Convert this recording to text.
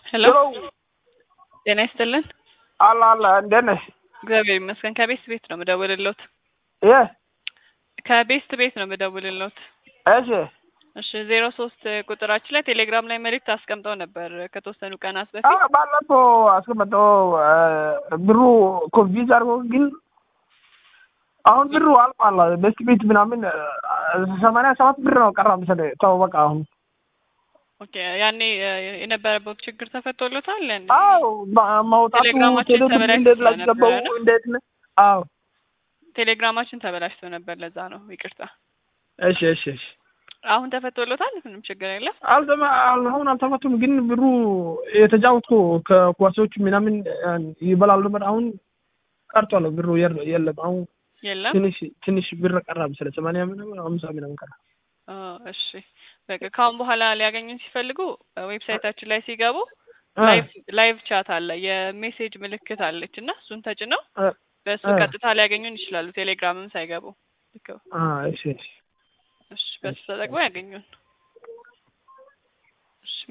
ሄሎ ጤና ይስጥልን። አላ አላ እንዴት ነሽ? እግዚአብሔር ይመስገን። ከቤስት ቤት ነው የምደውልልዎት። የ ከቤስት ቤት ነው የምደውልልዎት። እሺ እሺ ዜሮ ሶስት ቁጥራችን ላይ ቴሌግራም ላይ መልእክት አስቀምጠው ነበር ከተወሰኑ ቀናት አ በፊት። ባለፈው አስቀመጠው ብሩ ኮንፊዝ አድርጎ ግን አሁን ብሩ አልቋል። ቤስት ቤት ምናምን ሰማንያ ሰባት ብር ነው ቀራ መሰለኝ። ተው በቃ አሁን ኦኬ ያኔ እ፣ የነበረበት ችግር ተፈቶሎታል እንዴ? አዎ ማ- ማውጣቱ ቴሌግራማችን ቴሌብር ተበላሽቶ እንዴት ላይ ስለነበረ ገባው ነው። እንዴት ነው? አዎ ቴሌግራማችን ተበላሽቶ ነበር፣ ለዛ ነው ይቅርታ። እሺ እሺ እሺ አሁን ተፈቶሎታል፣ ምንም ችግር የለም። አልተማ አሁን አልተፈቱም፣ ግን ብሩ የተጫወትኩ ከኳሶች ምናምን ይበላሉ ነበር። አሁን ቀርቷል ብሩ የለ- የለም። አሁን የለም ትንሽ ትንሽ ብር ቀራ መሰለኝ ሰማንያ ምናምን አምሳ ምናምን ቀራ። ኦ፣ እሺ በቃ ካሁን በኋላ ሊያገኙን ሲፈልጉ ዌብሳይታችን ላይ ሲገቡ አ፣ ላይቭ ላይቭ ቻት አለ፣ የሜሴጅ ምልክት አለች እና እሱን ተጭነው አ፣ በእሱ አ። ቀጥታ ሊያገኙን ይችላሉ። ቴሌግራምም ሳይገቡ ልክ ነው። አ፣ እሺ እሺ እሺ በሱ ተጠቅመው ያገኙን።